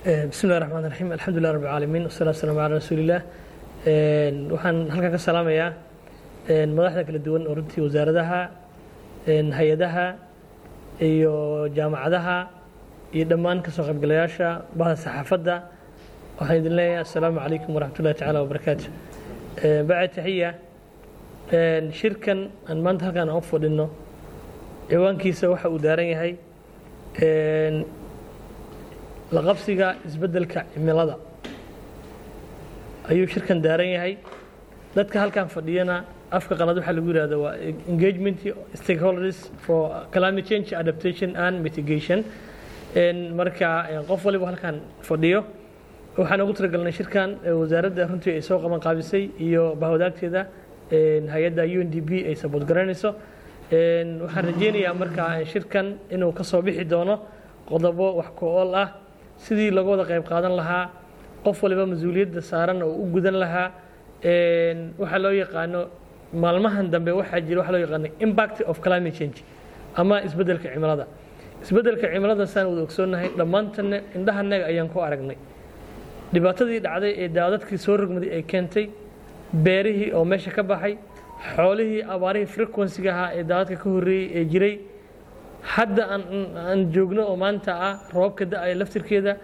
bismi llahi raxmaan raxiim alxamdulilah rabbi alcaalamiin wasalaatu wasalaamu calaa rasuulillaah waxaan halkan ka salaamayaa madaxda kala duwan oo runtii wasaaradaha hay-adaha iyo jaamacadaha iyo dhammaan kasoo qaybgalayaasha bahda saxaafadda waxaan idin leeyahay assalaamu calaykum waraxmat ullahi tacaala wabarakaatu bacd taxiya shirkan aan maanta halkaan aan u fadhino ciwaankiisa waxa uu daaran yahay la qabsiga isbeddelka cimilada ayuu shirkan daaran yahay dadka halkan fadhiyana afka qalad waxaa lagu yihahda waa engagement stakeholders for climate change adaptation and mitigation marka qof waliba halkan fadhiyo waxaan ugu talagalnay shirkan wasaaradda runtii ay soo qaban qaabisay iyo bahwadaagteeda hay-adda u n d b ay sabood garanayso waxaan rajeynayaa markaa shirkan inuu ka soo bixi doono qodobo wax ko-ool ah sidii laga wada qayb qaadan lahaa qof waliba mas-uuliyadda saaran oo u gudan lahaa waxaa loo yaqaano maalmahan dambe waxaa jira waxa loo yaqaano impact of climate change ama isbeddelka cimilada isbeddelka cimilada saan wada ogsoonnahay dhammaantanne indhahanaga ayaan ku aragnay dhibaatadii dhacday ee daadadkii soo rogmaday ay keentay beerihii oo meesha ka baxay xoolihii abaarihii frequencyga ahaa ee daadadka ka horreeyey ee jiray hadda aan joogno oo maanta ah roobka da-aya laftirkeeda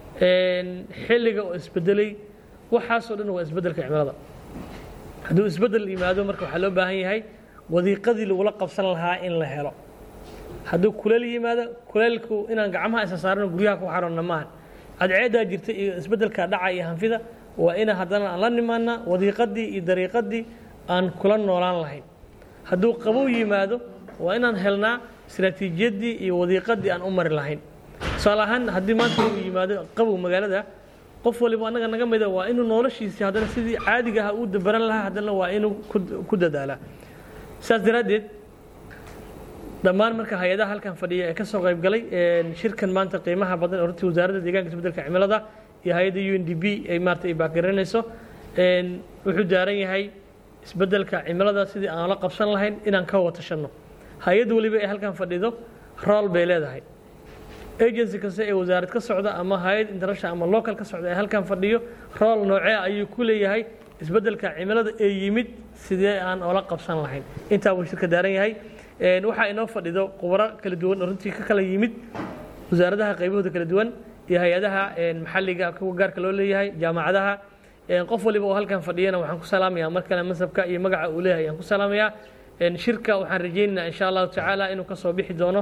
xilliga oo isbedelay waxaasoo dhan waa isbeddelka cimilada hadduu isbeddel yimaado marka waxaa loo baahan yahay wadiiqadii lagula qabsan lahaa in la helo hadduu kuleel yimaado kuleelku inaan gacmaha isa saarano guryaha ku xaronna maaha cadceedaa jirta iyo isbeddelka dhaca iyo hanfida waa ina haddana aan la nimaana wadiiqadii iyo dariiqadii aan kula noolaan lahayn hadduu qabow yimaado waa inaan helnaa istraatiijiyadii iyo wadiiqadii aan u mari lahayn tusaale ahaan haddii maanta uu yimaado qabow magaalada qof waliba annaga naga mida waa inuu noloshiisii haddana sidii caadiga aha uu dabaran lahaa haddana waa inuu ku dadaalaa saas daraaddeed dhammaan marka hay-adaha halkan fadhiya ee ka soo qayb galay shirkan maanta qiimaha badan oo runtii wasaaradda deegaanka isbeddelka cimilada iyo hay-adda u n d b ay maarata ay baakaraynayso wuxuu daaran yahay isbeddelka cimilada sidii aan la qabsan lahayn inaan ka watashanno hay-ad waliba ee halkan fadhido rool bay leedahay agency kasta ee wasaarad ka socda ama hay-ad international ama local ka socda ee halkan fadhiyo rool noocee ayuu ku leeyahay isbeddelka cimilada ee yimid sidee aan oola qabsan lahayn intaa buu shirka daaran yahay waxaa inoo fadhido khubaro kala duwan oo runtii ka kala yimid wasaaradaha qaybahooda kala duwan iyo hay-adaha maxalliga kuwa gaarka loo leeyahay jaamacadaha qof waliba oo halkan fadhiyana waxaan ku salaamayaa mar kale masabka iyo magaca uu leeyahay ayaan ku salaamayaa shirka waxaan rajaynaynaa insha allahu tacaala inuu ka soo bixi doono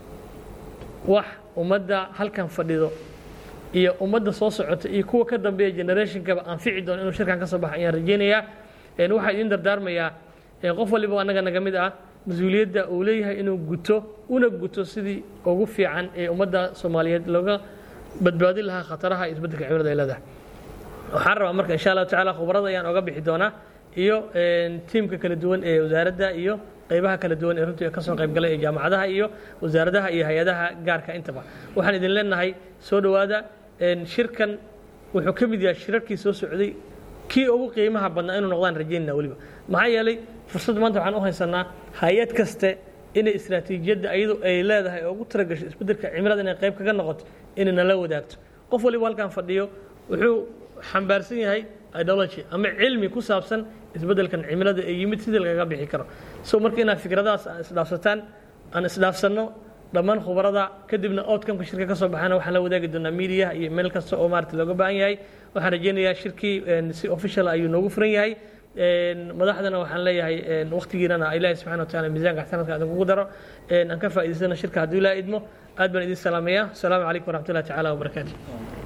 wax ummadda halkan fadhido iyo ummadda soo socota iyo kuwa ka dambeeya generationkaba anfici doono inuu shirkan ka soo baxo ayaan rajaynayaa waxaa idin dardaarmayaa qof waliba annaga naga mid ah mas-uuliyadda uu leeyahay inuu guto una guto sidii ugu fiican ee ummadda soomaaliyeed looga badbaadin lahaa khataraha iyo isbeddelka cimilada ay leedahay waxaan rabaa marka insha allahu tacala khubarada ayaan oga bixi doonaa iyo tiimka kala duwan ee wasaaradda iyo qaybaha kala duwan ee runtii ka soo qayb galay ee jaamacadaha iyo wasaaradaha iyo hay-adaha gaarka intaba waxaan idin leenahay soo dhowaada shirkan wuxuu ka mid yahay shirarkii soo socday kii ugu qiimaha badnaa inuu noqdaan rajaynana weliba maxaa yeelay fursad maanta waxaan u haysanaa hay-ad kaste inay istraatiijiyadda iyadu ay leedahay oo ugu talagasho isbeddelka cimilada inay qayb kaga noqoto inay nala wadaagto qof waliba halkan fadhiyo wuxuu xambaarsan yahay ideology ama cilmi ku saabsan isbeddelkan cimilada ee yimid sidii lagaga bixi karo so marka inaad fikradahaas aan isdhaafsataan aan isdhaafsanno dhammaan khubarada kadibna outcomeka shirka ka soo baxana waxaan la wadaagi doonaa mediaha iyo meel kasta oo maarata looga baahan yahay waxaan rajaynayaa shirkii si official ayuu noogu furan yahay madaxdana waxaan leeyahay waqtigiinana ilaahi subxana wa taala miisaanka xasanadka adan kugu daro aan ka faa'idaysana shirka hadduu ilaa idmo aad baan idin salaamayaa asalaamu calaykum waraxmat ullahi tacaala wabarakaatu